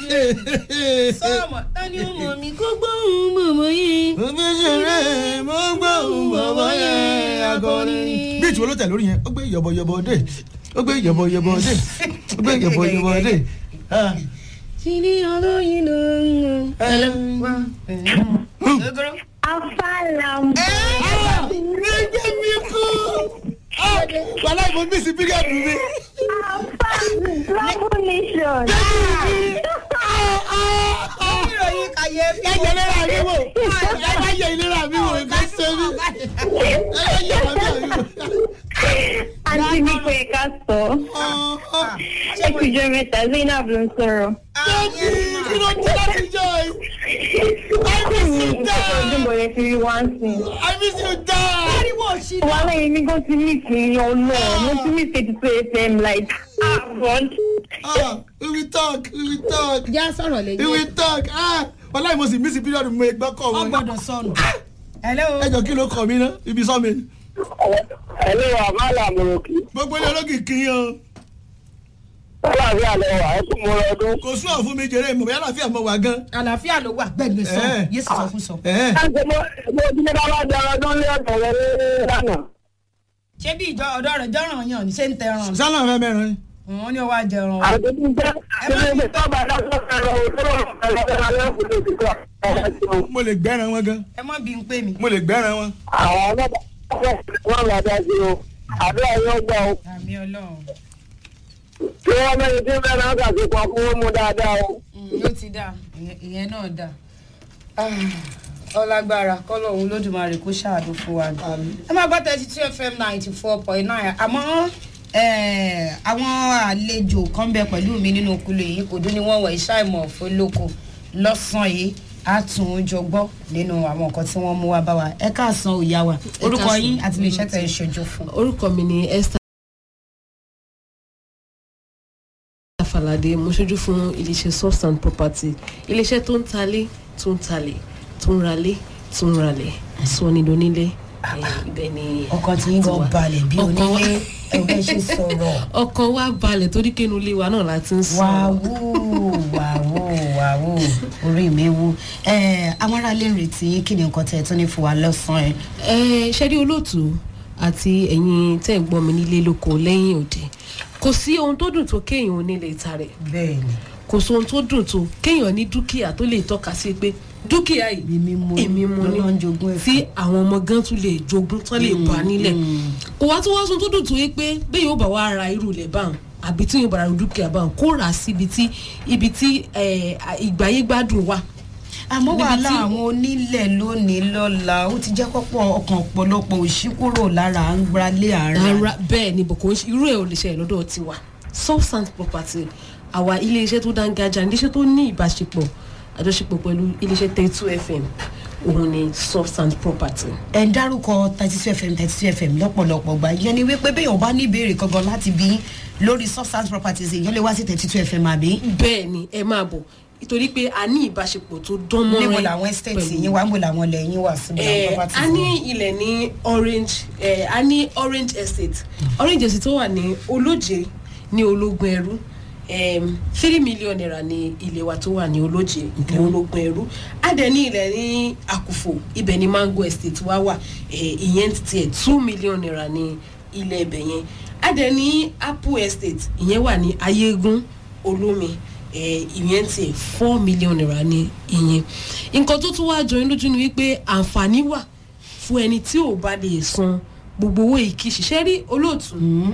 sọ́ọ̀mọ̀ tani ó mọ̀ mí kó gbóhùn bọ̀bọ̀ yẹn. mo fi ṣeré mo gbóhùn bọ̀bọ̀ yẹn akọrin. bí ìtura ló tẹ̀ lórí yẹn ó gbé yọ̀bọ̀yọ̀bọ̀ dé ó gbé yọ̀bọ̀yọ̀bọ̀ dé ó gbé yọ̀bọ̀yọ̀bọ̀ dé. Tini olóyin ló ń mú. ẹlẹ́wà. Ogoro. Afalam. ẹ̀ẹ́dẹ̀ mi kú. wàhálà ìbò mi sí bíríàdù mi. Afam. Love nation. ìròyìn kàyéfì. ẹ̀jẹ̀ lera mi wò ẹ̀jẹ̀ ìlera mi wò ẹ̀jẹ̀ ṣe mi ẹ̀jẹ̀ yàrá mi wò. Àǹtí mi pé ká sọ. Ẹ kú jọ mẹ́ta, Zainab ló ń sọ̀rọ̀. kí ló dé láti jọ ẹ. I miss you Ọdún die. bọ̀rẹ̀ fi rí wá sí. I miss you die. ariwo òsì Wà lẹ́yìn mi gan ti mí kì í yan náà. Mo ti mí ṣe ti tó FM like ah God. Ah, we will talk we will talk já sọ̀rọ̀ we lẹ́yìn. will talk ah wàhálà ìmọ̀ sí mísì píríọ̀dù mo gbọ́ kọ̀ wọ́n wọn. gbọ́dọ̀ sọnù. hello. ẹjọ kí ló kọ mí ná ibi sọ mi. ẹ̀lú àmàlà mọ̀rọ̀kì gbogbo ilé olókì kì í yan aláàbí àlẹ́ wà ẹ kún mọ́ ọdún. kò sún ọ̀ fún mi jèrè ìmọ̀ bóyá àlàáfíà mọ̀ wá gan. àlàáfíà ló wà gbẹ̀gbẹ̀ sọ Eh. yéésù sọ fún sọ. Ẹ̀ẹ́. láti mọ ẹgbẹ́ ojúmọ́ bá wá jẹ ọdún lé ọ̀dọ̀ rẹ ní lánàá. ṣé bí ìjọ ọ̀dọ́ rẹ̀ jọ́ràn yàn ní ṣé ń tẹran. sálà fẹ́ mẹ́rin ni. wọ́n ní ó wá jẹran. àdúgbò jẹ́ ẹgbẹ́ tó bá dáná ẹ̀rọ òṣèlú ẹ̀rọ ẹ̀rọ ẹ̀kúndé ti kọ́ ọ̀rọ̀ tí wọn. mo lè gbẹ́ran wọn gan ẹ mọ́ bí n pè mí. mo lè gbẹ́ran wọn. àwọn ọlọ́pàá wọn lọ dá sí o àdúrà yóò gbà o àmì ọlọ́run. kí wọ́n mẹ́rin tí bẹ́ẹ̀ náà kà sí kan fún wọn mú dáadáa o. Mm, yóò ti dáa ìyẹn- ìyẹn náà dáa. Ah, ọlágbára kọ́lọ̀ òun lódùmarè kó ṣàánú fún wa ni. ẹ máa gbọ́ thirty two fm ninety four point nine àmọ́ eh, àwọn àlejò kan bẹ pẹ̀lú mi nínú kúlò yìí kò dún ní wọ́n wọ̀ iṣẹ́ ìmọ̀ fọlọ́kọ lọ́sàn-án yìí á tún un jọ gbọ́ nínú àwọn nǹkan tí wọ́n mú wá bá wa ẹ káàsán òyà wa orúkọ káàsán. yín àti iléeṣẹ́ tẹ̀ ń ṣojú fún. orúkọ mi ni esther falade mo ṣojú fún iléeṣẹ́ soft and property iléeṣẹ́ tó ń talé tó ń talé tó ń ralé tó ń ralẹ̀ sọ ní donílé Eh, ibẹ̀ ni ọkàn tí ń tiwa. gan balẹ̀ bí Ọkàn wa- onílé ẹgbẹ́ ṣe sọ̀rọ̀. ọkàn wa balẹ̀ torí kénu ilé wa náà la ti ń sọ wàwó wàwó wàwó orí mi wú ẹ àwọn aráalé ń retí kí ni nǹkan tẹ ẹ tó ní fún wa lọ́sàn-án ẹ. ẹ ṣẹ́rí olóòtú àti ẹ̀yin tẹ́ ń gbọ́ mi nílé lóko lẹ́yìn òde kò sí ohun tó dùn tó kéèyàn onílé ìta rẹ̀ bẹ́ẹ̀ ni kò sí ohun tó dùn tó kéèyàn ní dúkìá tó lè tọ́ka sí pé dúkìá yìí èmi mo ní èmi mo ní lọ́nà ń jogún ẹ̀ tí àwọn ọmọ gan tún lè jogún tán lè bá nílẹ̀ kò wá tó wá sun tó dùn tó yé pé bẹ́ẹ̀ yóò bá wá ra irú ilẹ̀ báwọn àbí tí yóò bá ra dúkìá báwọn kó rà á síbi tí ibi tí eh, ìgbáyé gbádùn wà àmọ́ níbi wàhálà tí- àwọn onílẹ̀ lónìí lọ́la ó ti jẹ́ kọ́pọ̀ ọkàn ọ̀pọ̀lọpọ̀ òṣì kúrò lára à ń gbalẹ̀ ara rárá bẹ́ẹ̀ ni bòkó irú ẹ̀ ò lè ṣẹlẹ̀ lọ́dọ̀ tiwa substance property àwa iléeṣẹ́ tó dángájá iléeṣẹ́ tó ní ìbáṣepọ̀ àjọṣepọ̀ pẹ̀lú iléeṣẹ́ thirty two fm òun ni substance property. ẹ ń dárúkọ thirty two fm thirty two fm lọ́pọ̀lọpọ̀ gbà yẹn ni wípé bẹ́ẹ̀ ò bá ní ìbéèrè kankan láti bí lórí substance properties èèyàn lè wá sí thirty two fm àbí. bẹ́ẹ̀ ni ẹ máa bọ̀ nítorí pé a ní ìbáṣepọ̀ tó dán mọ́rẹ́ níbo làwọn estate pẹ̀lú- yín wá níbo làwọn ilẹ̀ yín wà síbi àwọn Eh, properties a yín? ní ilẹ̀ ní orange eh, a ní orange estate orange estate tó wà ní olóje ní ológun ẹrú em, three million naira ní ilé wa tó wà ní olóje ní ológun ẹrú a dẹ̀ ní ilẹ̀ ní àkùfò ibẹ̀ ní mango estate wa wà eh, ìyẹn ti tiẹ̀ two million naira ní ilẹ̀ ibẹ̀ yẹn a dẹ̀ ní apple estate ìyẹn wà ní ayégún olómi eh, ìyẹn tiẹ̀ four million naira ní ìyẹn nǹkan tó tún wá jọ yín lójú ni wípé àǹfààní wà fún ẹni tí ò bá lè san gbogbo owó ìkí ṣiṣẹ́ rí olóòtú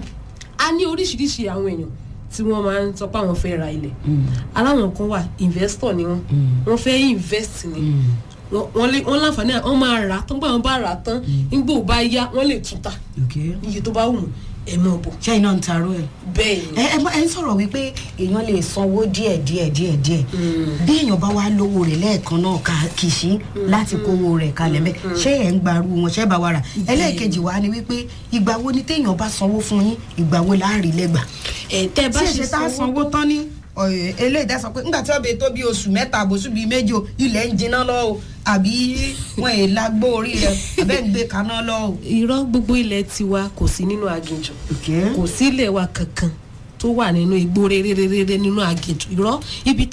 a ní oríṣiríṣi àwọn èèyàn tí wọ́n máa ń sọ pé àwọn fẹ́ ra ilẹ̀ aláwọn kan wà investor ni wọ́n wọ́n fẹ́ invest ni wọ́n- wọ́n lè- wọ́n láǹfààní à- wọ́n máa rà á tán gbà wọ́n bá rà á tán nígbà ò bá yá wọ́n lè tún ta Okay. iye tó bá wù wọ́n ẹ̀ mọ̀ bọ̀ ṣé iná ń taró ẹ̀. bẹ́ẹ̀ ni ẹ ẹ bá- ẹ ń sọ̀rọ̀ wípé èèyàn lè sanwó díẹ̀ díẹ̀ díẹ̀ díẹ̀ bí èèyàn bá wá lówó rẹ̀ lẹ́ẹ̀kan náà ká kìsí láti kówó rẹ̀ kalẹ̀ mẹ́ ṣé ẹ̀ ń gbarú wọn ṣé bá wa rà ẹlẹ́ẹ̀kejì wa ni wípé ìgbà wo ni téèyàn bá sanwó fún yín ìgbà wo láàrin lẹ́gbà. ẹ̀ tẹ́ ẹ bá tí ṣe èsì tá a sanwó tán ní ọ̀yẹ̀ eléyìí dá sọ pé ńgbà tí ọbẹ̀ tó bí oṣù mẹ́ta àbòsù bíi méjì o ilẹ̀ ń jiná lọ o àbí wọn è lágbó orí rẹ àbẹ́ ń gbé kaná lọ o. irọ́ gbogbo ilẹ̀ tiwa kò sí nínú aginjù kò sí ilẹ̀ wa kankan tó wà nínú igbó rere nínú aginjù irọ́ ibi